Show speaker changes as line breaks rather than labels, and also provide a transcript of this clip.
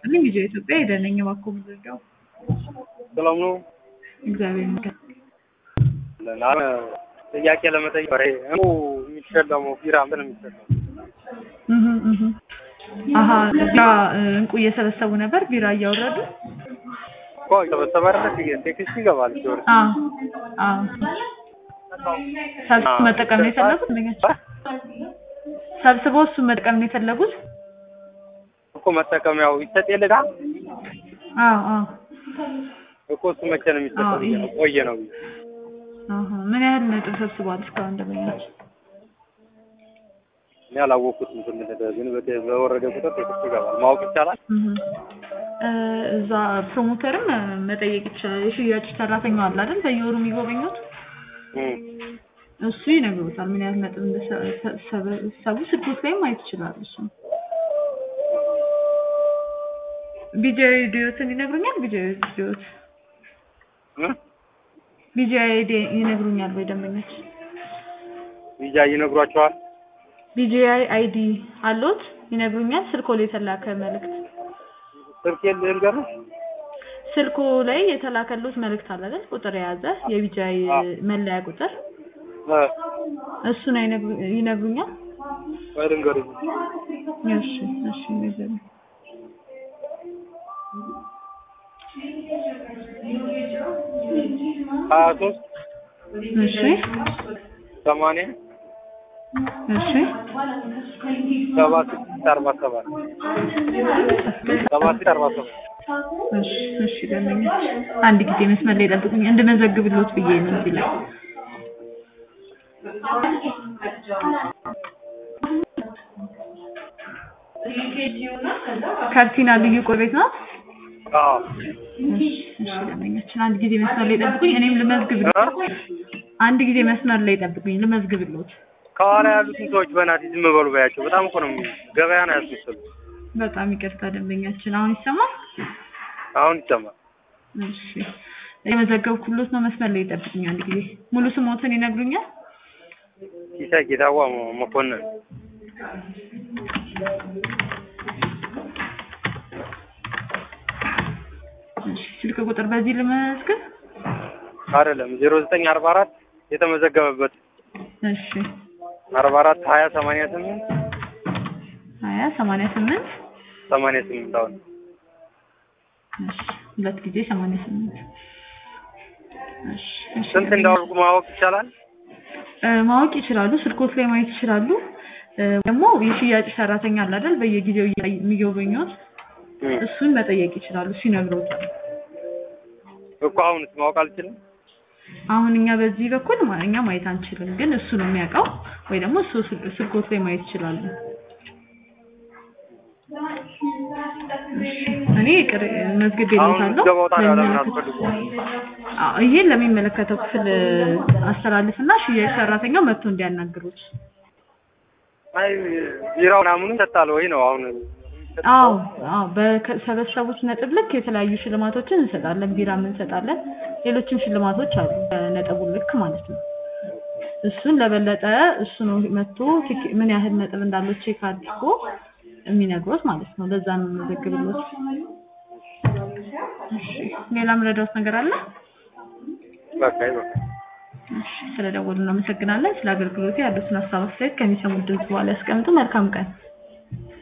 ይስጥልኝ ቪዲዮ ኢትዮጵያ ሄደነኝ እባክዎ ብንረዳው።
ሰላም ነው።
እግዚአብሔር ይመስገን።
አሁን ጥያቄ ለመጠየቅ ወሬ እንቁ የሚሸለመው ቢራ ምን የሚሸለመው?
እህ እህ አሀ ቢራ እንቁ እየሰበሰቡ ነበር ቢራ እያወረዱ
እኮ የተበሰበ አይደለ ቴክስት ይገባል ሲወርድ
አዎ አዎ ሰብስቦ መጠቀም ነው የፈለጉት እንደኛቸው ሰብስበው እሱን መጠቀም ነው የፈለጉት
እኮ መጠቀሚያው ይሰጥ የለጋ
አዎ አዎ
እኮ እሱ መቼ ነው የሚሰጠው? ብዬ ነው ቆየ ነው ብዬ
አሀ ምን ያህል ነጥብ ሰብስቧል እስካሁን ደንበኛች
እኔ አላወቅኩትም። ትንሽ ግን በተ- በወረደ ቁጥር ቴክስት ይገባል። ማወቅ ይቻላል።
እዛ ፕሮሞተርም መጠየቅ ይችላል። የሽያጭ ሰራተኛው አለ አይደል በየወሩ የሚጎበኙት
እም።
እሱ ይነግሩታል ምን ያህል ነጥብ እንደሰበሰቡ ስልኮት ላይ ማየት ይችላል። እሱ ቢጂአይ ዲዮትን ይነግሩኛል። ቢጂአይ ዲዮት
እም?
ቢጂአይ ዲ- ይነግሩኛል ወይ ደንበኞች?
ቪዛ ይነግሯቸዋል።
ቢጂአይ አይዲ አሎት ይነግሩኛል። ስልኮ ላይ የተላከ መልእክት
ስልክ ልንገርሽ
ስልኮ ላይ የተላከሉት መልእክት አለ አይደል? ቁጥር የያዘ የቢጂአይ መለያ ቁጥር
እ
እሱን አይነግሩ- ይነግሩኛል።
ወይ ልንገርሽ
እሺ እሺ ይነግሩኝ።
ሀያ ሶስት
እሺ
ሰማንያ
እሺ
ሰባ ስድስት አርባ ሰባት ሰባ ስድስት አርባ ሰባት
እሺ እሺ ደንበኞች አንድ ጊዜ መስመር ላይ ጠብቁኝ እንድመዘግብሎት ብዬ ነው እዚህ ላይ ካርቲና ልዩ ቆይ ቤት ናት
አዎ
እሺ እሺ ደንበኞችን አንድ ጊዜ መስመር ላይ ጠብቁኝ እኔም ልመዝግብሎት አንድ ጊዜ መስመር ላይ ጠብቁኝ ልመዝግብሎት
ከኋላ ያሉትን ሰዎች በእናትህ ዝም በሉ በያቸው። በጣም እኮ ነው የሚ- ገበያ ነው ያስመሰሉ።
በጣም ይቅርታ ደንበኛችን አሁን ይሰማል
አሁን ይሰማል።
እሺ የመዘገብኩሎት ነው መስመር ላይ ጠብቁኝ አንድ ጊዜ ሙሉ ስሞትን ይነግሩኛል
ሲሳይ ጌታዋ መ- መኮንን
እሺ ስልክ ቁጥር በዚህ ልመዝግብ
አይደለም ዜሮ ዘጠኝ አርባ አራት የተመዘገበበት
እሺ
አርባ አራት ሀያ ሰማንያ ስምንት
ሀያ ሰማንያ ስምንት
ሰማንያ ስምንት አሁን
እሺ ሁለት ጊዜ ሰማንያ ስምንት እሺ እሺ
ስንት እንዳወርጉ ማወቅ ይቻላል።
እ፣ ማወቅ ይችላሉ ስልኮት ላይ ማየት ይችላሉ እ፣ ደግሞ የሽያጭ ሰራተኛ አለ አይደል በየጊዜው እያ- የሚጎበኙት
እም።
እሱን መጠየቅ ይችላሉ እሱ ይነግሮታል
እኮ አሁንስ ማወቅ አልችልም።
አሁን እኛ በዚህ በኩል ማ- እኛ ማየት አንችልም፣ ግን እሱ ነው የሚያውቀው ወይ ደግሞ እሱ ስል- ስልኮት ላይ ማየት ይችላሉ። እሺ፣ እኔ ቅር መዝግብ
አሁን
የለታለሁ
ገባው ታዲያ ለምን አትፈልጉም?
ይሄን ለሚመለከተው ክፍል አስተላልፍና ሽያጭ ሰራተኛው መጥቶ እንዲያናግሩት።
አይ ቢራው ምናምኑ ይሰጣል ወይ ነው አሁን
አዎ አዎ በሰበሰቡት ነጥብ ልክ የተለያዩ ሽልማቶችን እንሰጣለን። ቢራም እንሰጣለን። ሌሎችም ሽልማቶች አሉ በነጥቡ ልክ ማለት ነው። እሱን ለበለጠ እሱ ነው መጥቶ ቲክ- ምን ያህል ነጥብ እንዳለው ቼክ አድርጎ የሚነግሮት ማለት ነው። ለዛ ነው የምዘግብሎት። እሺ ሌላ ምረዳውት ነገር አለ?
በቃ ይበቃ።
እሺ ስለደወሉ እናመሰግናለን። ስለ አገልግሎቱ ያሉትን ሀሳብ አስተያየት ከሚሰሙት ድምጽ በኋላ ያስቀምጡ። መልካም ቀን።